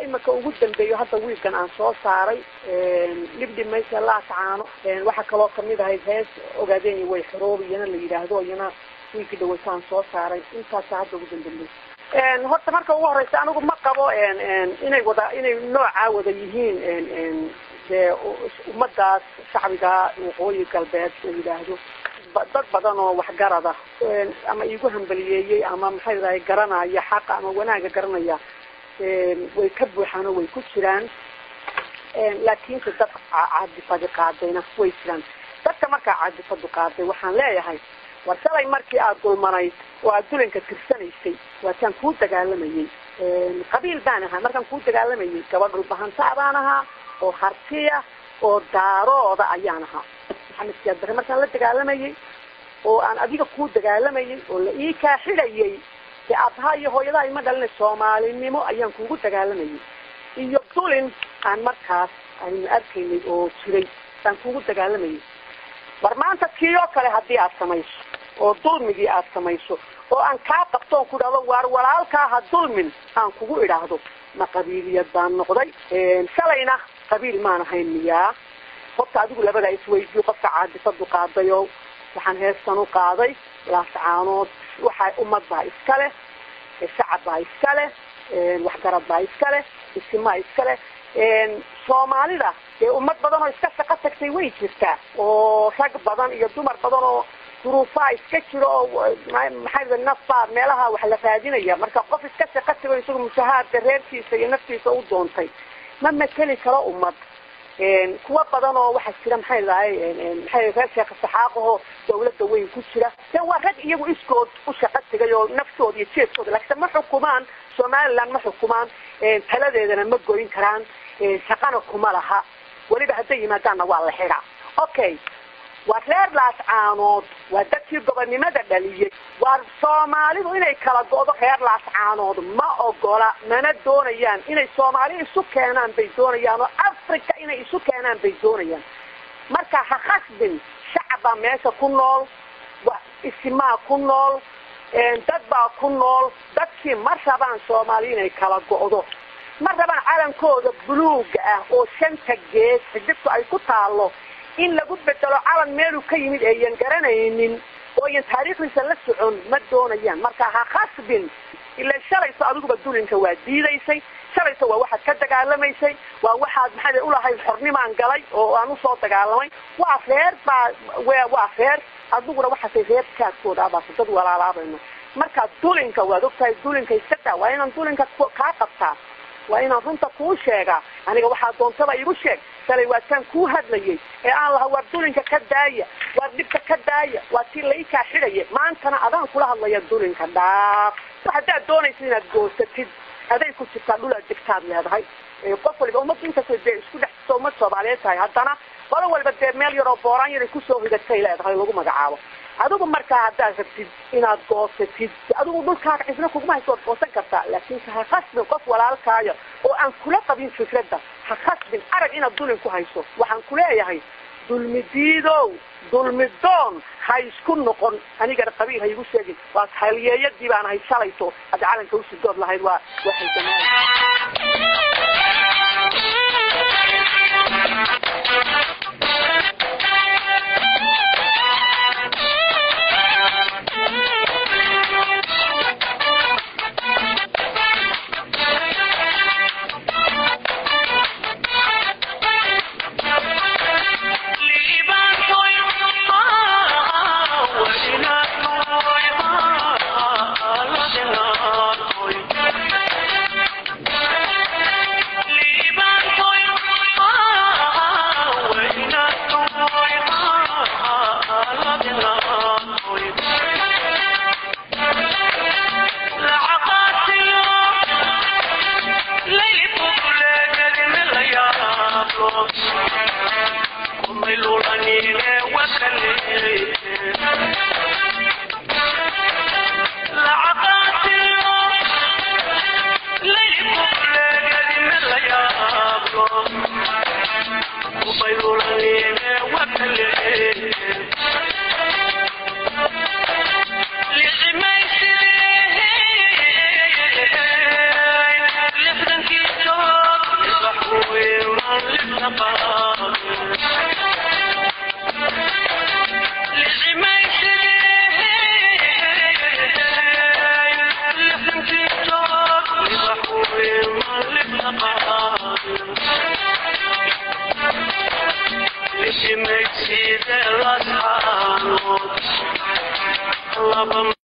imika ugu dambeeyo hadda wiilkan aan soo saaray libdhi maysa laacaano waxaa kaloo kamid ahayd hees ogaadeen way xoroob iyana la yidhaahdo iyana wiilkii dhaweytaan soo saaray intaasa hadda ugu dambambeysa horta marka ugu horeysa anigu ma qabo inay wada inay noocaa wada yihiin dee ummadaas shacbiga waqooyi galbeed la yidhaahdo dad badan oo waxgarada ama iigu hambaliyeeyey ama maxay dahay garanaya xaqa ama wanaaga garanaya way ka buuxaan oo way ku jiraan laakiinse dad caadifadi qaadayna way jiraan dadka markaa caadifadu qaaday waxaan leeyahay war shalay markii aada dulmanayd oo aada dulanka tirsanaysay waataan kuu dagaalamayey qabiil baan ahaa markaan kuu dagaalamayay gabadh dhulbahantaa baan ahaa oo hartiya oo daarooda ayaan ahaa maxamed siyaad bare markaan la dagaalamayay oo aan adiga kuu dagaalamayay oo la ii kaa xidhayay dee aabbaha iyo hooyadaha ima dhalina soomaalinimo ayaan kuugu dagaalamayay iyo dulin aan markaas aynu arkaynay oo jiray aan kuugu dagaalamayay war maanta kii oo kale haddii aad samayso oo dulmigii aad samayso oo aan kaa qabto on ku idhahdo waar walaalkaa ha dulmin aan kugu idhaahdo ma qabiiliyad baan noqday shalayna qabiil maan ahayn miyaa horta adigu labadaa isweydiyo qofka caadifadu qaadayo waxaan heestan u qaaday laascaanood waxaa ummad baa iska leh shacab baa iska leh waxgarad baa iska leh isimaa iska leh soomaalida dee ummad badan oo iska shaqo tagtay way jirtaa oo rag badan iyo dumar badan oo duruufaa iska jiro oo maxaa nafbaa meelaha wax la raadinaya marka qof iska shaqo tago isagu mushahaarka reerkiisa iyo naftiisa u doontay ma mateli karo ummad kuwa badan oo waxaa jira maxay dahay maxay reer sheekh saxaaqaho dawladda weyn ku jira de waa rag iyagu iskood u shaqo tegay oo naftooda iyo jeedkooda laakiin ma xukumaan somaliland ma xukumaan taladeedana ma goyn karaan shaqana kuma laha weliba hadday yimaadaanna waa la xidhaa okay waa reer laascaanood waa dadkii gobonnimada dhaliyey waa soomaalidu inay kala go'do reer laascaanood ma ogola mana doonayaan inay soomaali isu keenaan bay doonayaan oo africa inay isu keenaan bay doonayaan marka ha khasbin shacab baa meesha ku nool isimaa ku nool dad baa ku nool dadkii ma rabaan soomaali inay kala go'do ma rabaan calankooda buluuga ah oo shanta gees xidigtu ay ku taalo in lagu bedelo calan meeluu ka yimid eeyan garanaynin oo yan taariikhdiisa la socon ma doonayaan marka ha khasbin ila shalayso adiguba dulinka waa diidaysay shalayso waa waxaad ka dagaalamaysay waa waxaad maxaa ulahayd xornimaan galay oo aan usoo dagaalamay waa reer baa waa reer adiguna waxaasay reer kaadkooda abaase dad walaalaabayno marka dulinka waad ogtahay dulinka iska daa waa inaan dulinka kaa qabtaa waa inaan runta kuu sheegaa aniga waxaa doontaba igu sheeg shalay waa taan kuu hadlayay ee aan laha waar dulinka ka daaya waar dhibka ka daaya waa tii laikaa xidhaya maantana adaan kula hadlaya dulinka dhaaf haddaad doonaysa inaad goosatid aday ku jirtaa dhulaad degtaad leedahay qof waliba ummad inkastoo dee isku dhex jirto ummad soomaaliyeed tahay haddana qolo waliba dee meel yaroo booraan yaray kusoo hidatay leedahay lagu magacaabo adigu markaa haddaad rabtid inaad goosatid adigu dhulkaaga cisna kuguma hayso waad goosan kartaa laakiinse ha khasbin qof walaalkaayo oo aan kula qabin fikradda ha khasbin arag inaad dulin ku hayso waxaan kuleeyahay dulmi diidow dulmi doon ha isku noqon anigana qabiil ha igu sheegin waa halyeeyadii baan ahay shalayto hadda calanka usidood lahayd waa waxay لحظة كيسو She makes it a lot